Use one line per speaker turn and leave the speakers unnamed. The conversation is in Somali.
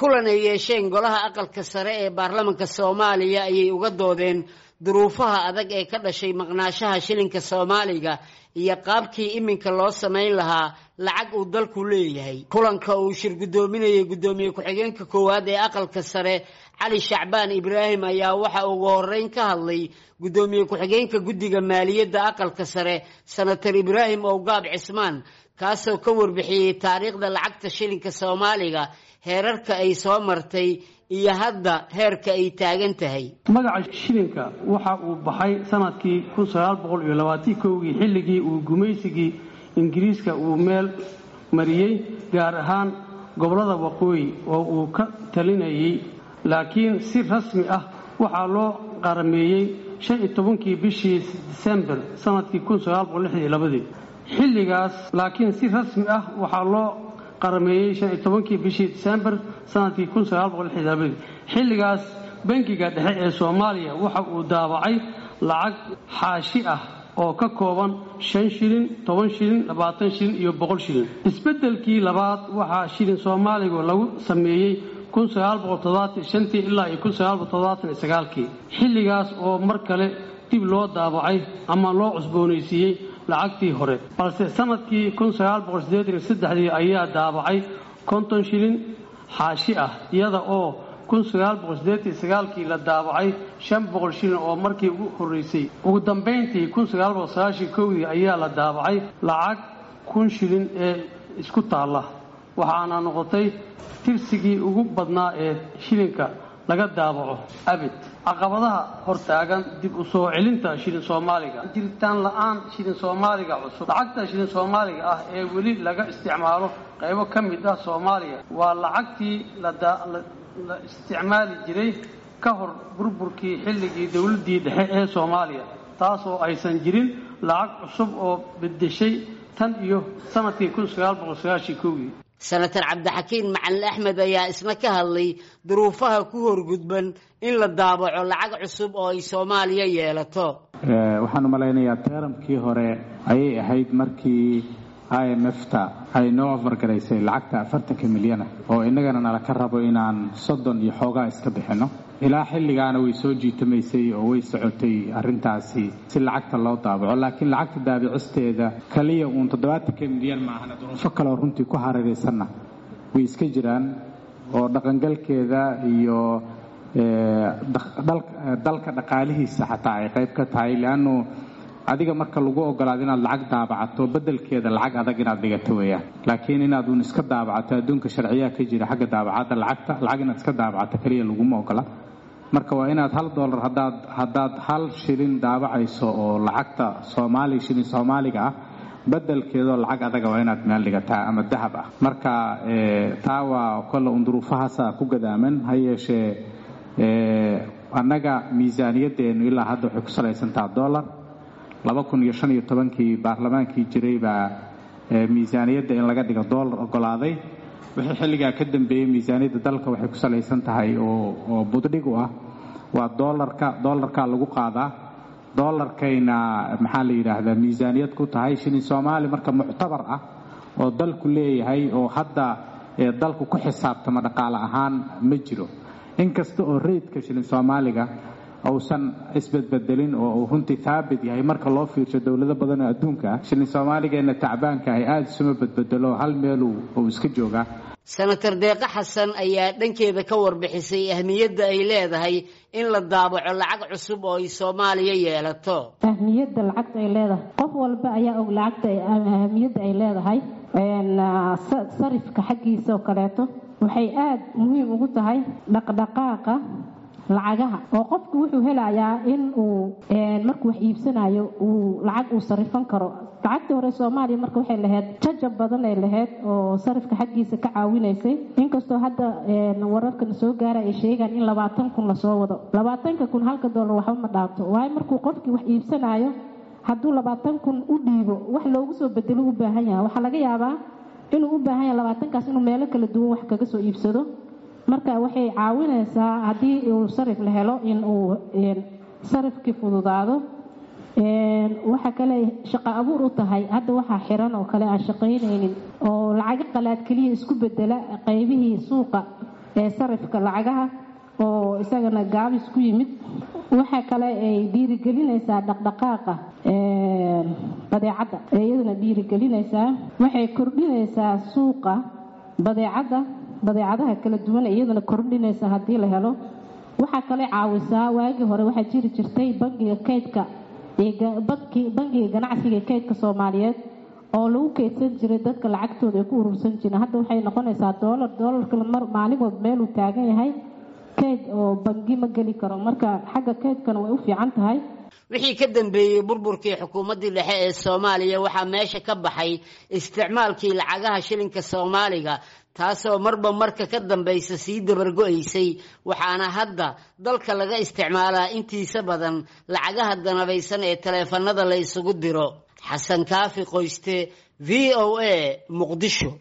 kulan ay yeesheen golaha aqalka sare ee baarlamanka soomaaliya ayay uga doodeen duruufaha adag ee ka dhashay maqnaashaha shilinka soomaaliga iyo qaabkii iminka loo samayn lahaa lacag uu dalku leeyahay kulanka uu shir guddoominayay guddoomiye ku-xigeenka koowaad ee aqalka sare cali shacbaan ibraahim ayaa waxa ugu horeyn ka hadlay guddoomiye ku-xigeenka guddiga maaliyadda aqalka sare senator ibraahim owgaab cismaan kaasoo ka warbixiyey taariikhda lacagta shilinka soomaaliga heerarka ay soo martay iyo hadda heerka ay taagan tahay
magaca shilinka waxa uu baxay sanadkii kii xilligii uu gumaysigii ingiriiska uu meel mariyey gaar ahaan gobollada waqooyi oo uu ka talinayay laakiin si rasmi ah waxaa loo qarameeyey kii bishii disembar sanadkii xilligaas laakiin si rasmi ah waxaa loo qarameeyey kii bishii disembar sanadkii xilligaas bangiga dhexe ee soomaaliya waxa uu daabacay lacag xaashi ah oo ka kooban shan shilin toban shilin labaatan shilin iyo boqol shilin isbeddelkii labaad waxaa shilin soomaaligu lagu sameeyey ilaa kii xilligaas oo mar kale dib loo daabacay ama loo cusboonaysiiyey lacagtii hore balse sanadkii ayaa daabacay konton shilin xaashi ah iyada oo kii la daabacay shan boqol shilin oo markii ugu horeysay ugu dambayntii dii ayaa la daabacay lacag kun shilin ee isku taalla waxaana noqotay tirsigii ugu badnaa ee shilinka laga daabaco abid caqabadaha hortaagan dib u soo celinta shilin soomaaliga jiritaan la-aan shilin soomaaliga cusub lacagta shilin soomaaliga ah ee weli laga isticmaalo qaybo ka mid ah soomaaliya waa lacagtii la isticmaali jiray ka hor burburkii xilligii dowladdii dhexe ee soomaaliya taasoo aysan jirin lacag cusub oo bedeshay tan iyo sanadkii
senator cabdixakiin macalin axmed ayaa isna ka hadlay duruufaha ku horgudban in la daabaco lacag cusub oo ay soomaaliya yeelato
waxaan u malaynayaa teeramkii hore ayay ahayd markii i m f ta ay noo ofargaraysay lacagta afartanka milyana oo innagana nala ka rabo inaan soddon iyo xoogaa iska bixinno ilaa xilligaana way soo jiitamaysay oo way socotay arrintaasi si lacagta loo daabaco laakiin lacagta daabicisteeda kaliya uun toddobaatanka milyan maahana duruufo kaleoo runtii ku hareeraysanna way iska jiraan oo dhaqangalkeeda iyo dalka dhaqaalihiisa xataa ay qayb ka tahay leannu adiga marka lagu ogolaado inaad lacag daabacato bedelkeeda lacag adag inaad dhigato weeyaan laakiin inaad uun iska daabacato adduunka sharciyaa ka jira xagga daabacadda lacagta lacag inaad iska daabacato keliya laguma ogola marka waa inaad hal dollar hadaad haddaad hal shilin daabacayso oo lacagta soomaali shilin soomaaliga ah bedelkeedoo lacag adaga waa inaad meel dhigataa ama dahab ah marka taa waa kolle un duruufahaasa ku gadaaman ha yeeshee annaga miisaaniyadeennu ilaa hadda waxay ku salaysantaha dollar laba kun iyo shan iyo tobankii baarlamaankii jiray baa miisaaniyadda in laga dhigo dollar ogolaaday wixii xilligaa ka dambeeyey miisaaniyadda dalka waxay ku salaysan tahay oo buddhig u ah waa dolarka dollarkaa lagu qaadaa dollarkayna maxaa la yidhaahdaa miisaaniyad ku tahay shilin soomaali marka muctabar ah oo dalku leeyahay oo hadda dalku ku xisaabtama dhaqaale ahaan ma jiro inkasta oo reydka shilin soomaaliga uusan isbedbedelin oo uu runtii haabit yahay marka loo fiirsho dowlado badan oo adduunka ah shilin soomaaligeenna tacbaanka ahi aada isuma bedbedelo hal meel uu iska joogaa
senator deeqo xasan ayaa dhankeeda ka warbixisay ahmiyadda ay leedahay in la daabaco lacag cusub oo ay soomaaliya yeelato
ahmiyadda lacagta ay leedahay qof walba ayaa og lacagta ahmiyadda ay leedahay sarifka xaggiisa oo kaleeto waxay aada muhiim ugu tahay dhaqdhaqaaqa lacagaha oo qofku wuxuu helayaa in uu markuu wax iibsanayo uu lacag uu sarifan karo lacagtii hore soomaaliya marka waxay lahayd jajab badan ay lahayd oo sarifka xaggiisa ka caawinaysay inkastoo hadda wararkana soo gaara ay sheegaan in labaatan kun lasoo wado labaatanka kun halka dollar waxba ma dhaafto waayo markuu qofkii wax iibsanayo hadduu labaatan kun u dhiibo wax loogu soo bedelo u baahan yahay waxaa laga yaabaa inuu u baahan yahay labaatankaas inuu meelo kala duwan wax kaga soo iibsado marka waxay caawinaysaa haddii uu sarif la helo in uu sarifkii fududaado waxaa kale shaqo abuur u tahay hadda waxaa xiran oo kale aan shaqaynaynin oo lacago qalaad keliya isku bedela qaybihii suuqa ee sarifka lacagaha oo isagana gaabis ku yimid waxaa kale ay dhiirigelinaysaa dhaqdhaqaaqa badeecadda ee iyadana dhiirigelinaysaa waxay kordhinaysaa suuqa badeecadda badeecadaha kala duwan ee iyadana kordhinaysa haddii la helo waxaa kale caawisaa waagii hore waxaa jiri jirtay bangiga kaydka bangiga ganacsiga ee kaydka soomaaliyeed oo lagu kaydsan jiray dadka lacagtooda ay ku urursan jireen hadda waxay noqonaysaa doolar doolarka maalimood meeluu taagan yahay kayd oo bangi ma geli karo marka xagga kaydkana way u fiican tahay
wixii ka dambeeyey burburkii xukuumaddii dhexe ee soomaaliya waxaa meesha ka baxay isticmaalkii lacagaha shilinka soomaaliga taasoo marba marka ka dambaysa sii dabargo-aysay waxaana hadda dalka laga isticmaalaa intiisa badan lacagaha danabaysan ee taleefanada la isugu diro xasan kaafi qoyste v o a muqdisho